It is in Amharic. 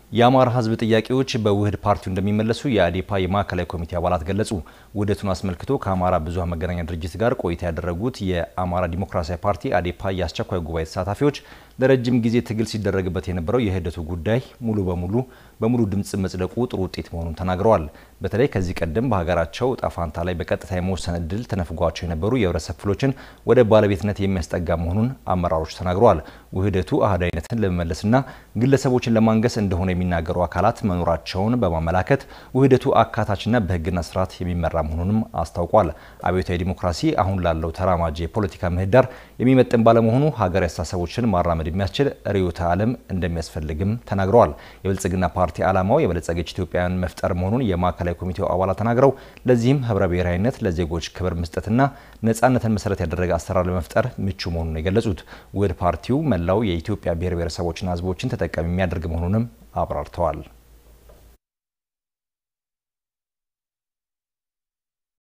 የአማራ ሕዝብ ጥያቄዎች በውህድ ፓርቲው እንደሚመለሱ የአዴፓ የማዕከላዊ ኮሚቴ አባላት ገለጹ። ውህደቱን አስመልክቶ ከአማራ ብዙኃን መገናኛ ድርጅት ጋር ቆይታ ያደረጉት የአማራ ዲሞክራሲያዊ ፓርቲ አዴፓ የአስቸኳይ ጉባኤ ተሳታፊዎች ለረጅም ጊዜ ትግል ሲደረግበት የነበረው የውህደቱ ጉዳይ ሙሉ በሙሉ በሙሉ ድምፅ መጽደቁ ጥሩ ውጤት መሆኑን ተናግረዋል። በተለይ ከዚህ ቀደም በሀገራቸው እጣ ፈንታ ላይ በቀጥታ የመወሰን እድል ተነፍጓቸው የነበሩ የህብረተሰብ ክፍሎችን ወደ ባለቤትነት የሚያስጠጋ መሆኑን አመራሮች ተናግረዋል። ውህደቱ አህዳዊነትን ለመመለስና ግለሰቦችን ለማንገስ እንደሆነ የሚናገሩ አካላት መኖራቸውን በማመላከት ውህደቱ አካታችና በህግና ስርዓት የሚመራ መሆኑንም አስታውቋል። አብዮታዊ ዲሞክራሲ አሁን ላለው ተራማጅ የፖለቲካ ምህዳር የሚመጥን ባለመሆኑ ሀገር አስተሳሰቦችን ማራመድ የሚያስችል ርዕዮተ ዓለም እንደሚያስፈልግም ተናግረዋል። የብልጽግና ፓርቲ ዓላማው የበለጸገች ኢትዮጵያን መፍጠር መሆኑን የማዕከላዊ ኮሚቴው አባላት ተናግረው ለዚህም ህብረ ብሔራዊነት፣ ለዜጎች ክብር መስጠትና ነጻነትን መሰረት ያደረገ አሰራር ለመፍጠር ምቹ መሆኑን የገለጹት ውህድ ፓርቲው መላው የኢትዮጵያ ብሔር ብሔረሰቦችና ህዝቦችን ተጠቃሚ የሚያደርግ መሆኑንም አብራርተዋል።